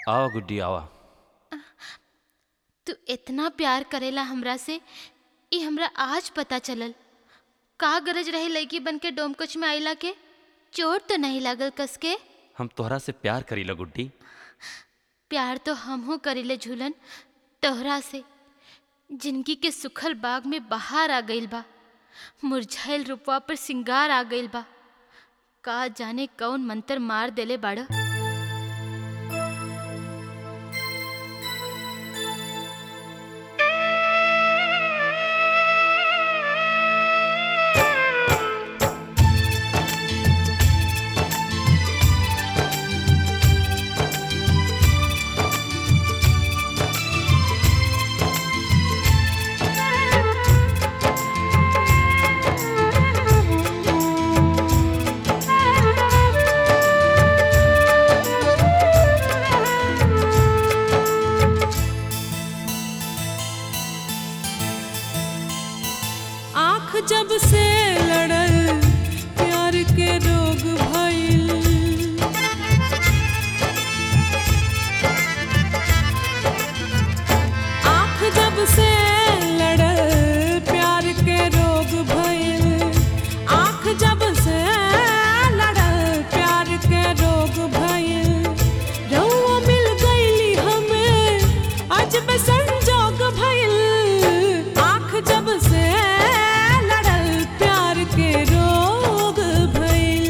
आवा गुड्डी आवा तू इतना प्यार करेला हमरा से ई हमरा आज पता चलल का गरज रहे लड़की बन के डोमकच में आइला के चोट तो नहीं लागल कस के हम तोहरा से प्यार करीला गुड्डी प्यार तो हमहू करेले झूलन तोहरा से जिंदगी के सुखल बाग में बहार आ गइल बा मुरझाइल रुपवा पर सिंगार आ गइल बा का जाने कौन मंतर मार देले बाड़ आँख जब से लड़ल प्यार के रोग भइल आँख जब से लड़ल प्यार के रोग भइल आँख जब से लड़ल प्यार के रोग भइल रउआ मिल गइली हमें अजब संजोग भइल आँख जब से लड़ल प्यार के रोग भइल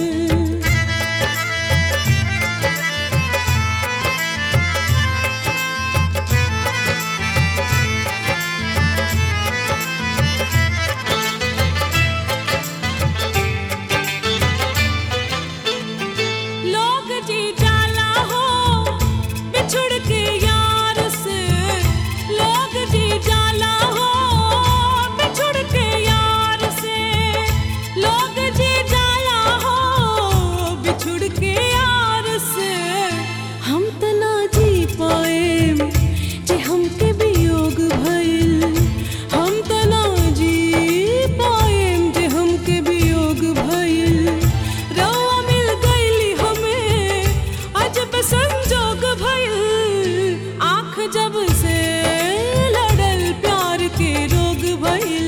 लोग जी जाला हो बिछुड़ के यार से लोग जी जाला हो बिछुड़ के यार से लोग जी जाला हो बिछुड़ के यार से हम त ना जी पाएम जे हमके वियोग भइल हम त ना जी पाएम जे हमके वियोग भइल रउआ मिल गइली हमें अजब संजोग भइल आँख जब से लड़ल प्यार के रोग भइल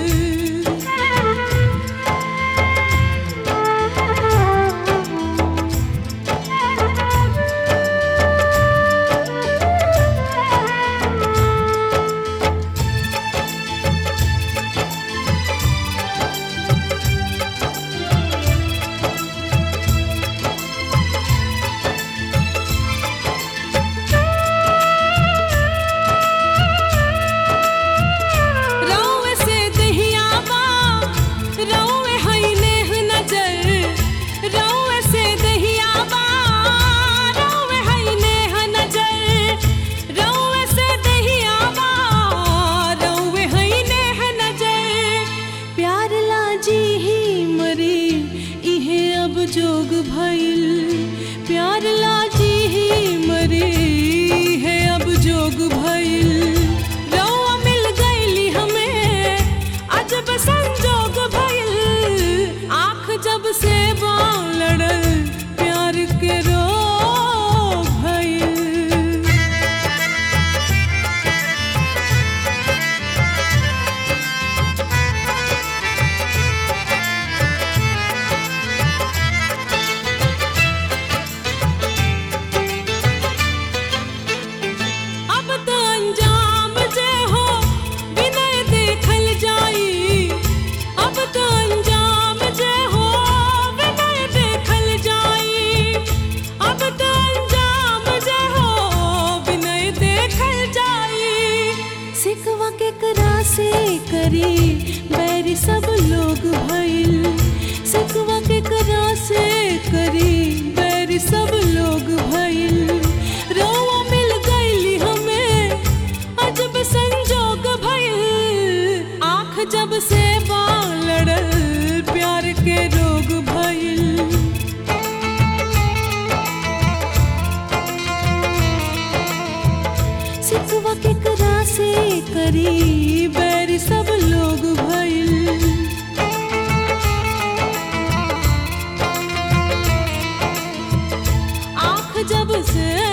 रउए से दहिया बा रउए हई नेह नजर रउए से दहिया बा रउए हई नेह नजर रउए से दहिया बा रउए हई नेह नजर प्यार लाजी ही मरी इहे अब जोग भइल प्यार लाजी ही मरी है अब जोग भइल रउआ मिल गइली हमें अजब संजोग भइल आँख जब से बाँ लड़ल प्यार के रोग भइल अब तो अंजाम जे हो विनय देखल जाई अब तो अंजाम जे हो विनय देखल जाई अब तो अंजाम जे हो विनय देखल जाई सिकवा के करा से करी बैरी सब लोग भइल सिकवा के करा से करी बैरी सब लोग भइल रोवा मिल गइली हमें अजब संजोग भइल आँख जब से बाँ लड़ल प्यार के रोग भइल सिकवा के करा से करी बैरी सब लोग भइल जब से